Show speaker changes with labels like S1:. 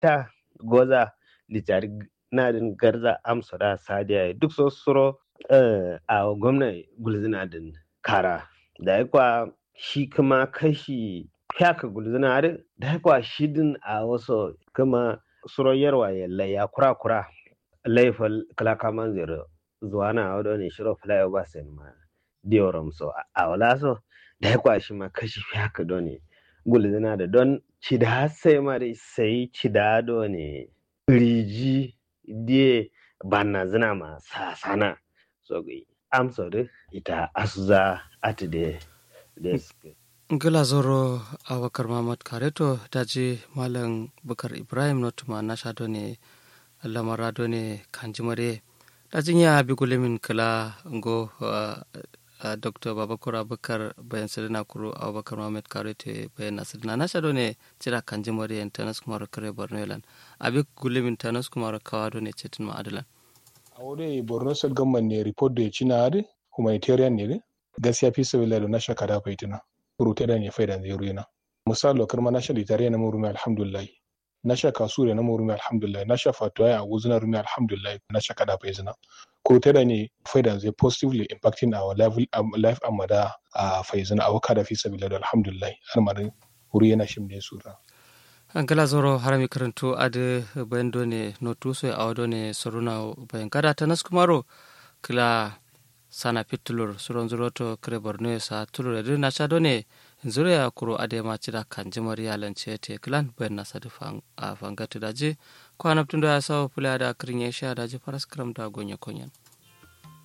S1: ta goza litari nadin garza amsa da sadiya duk so suro a gwamna gulzina din kara da ya kwa shi kuma kashi fyaka gulzina da ya kwa shi din a wasu kuma suro yarwa yalla ya kura kura laifin kalakaman zero zuwa na wado ne shiro flyover ba sai ma dioram so a wala so da ya kwa shi ma kashi fyaka do ne gulzina da don cida sai ma dai sai cida do ne riji die banna zina ma sasana so amso de ita asuza ati de deske
S2: gila zoro abakar mamad kareto daji malam bukar ibrahim notuma na shado ne lamara do ne kanjimare dajin ya bi gulimin kala ngo dr babakar abakar bayan sirina kuro abakar mamad karete bayan nasirina na shado ne cira kanjimare yan tanas kumar kare borno yalan abi gulimin tanas kumar kawa do ne cetin ma'adalan
S3: a wuri borno state government ne report da ya ci na adi humanitarian ne gaskiya fi sabila da na shakada faitina rute da ne faidan zai ruyana misali lokar ma na sha litare na murumi alhamdulillah na sha kasu da na murumi alhamdulillah na sha fatuwa a wuzuna rumi alhamdulillah na sha kada faizina kurute da ne faidan zai positively impacting our level life amma da a faizina a waka da fi sabila da alhamdulillah har ma wuri yana shim ne sura
S2: ankala zoro harami karanto ade bayan done no tuso a wadone soruna bayan kada ta naskumaro kila sana pitulur suron zuroto kare borno sa tulur edu na cha done zure ya kuro ade ma cida kanjimar yalan ce te klan bayan na sadu a fangatu daji kwanaptun da ya sawo fula da kirin ya sha daji faras karam da gonya konyan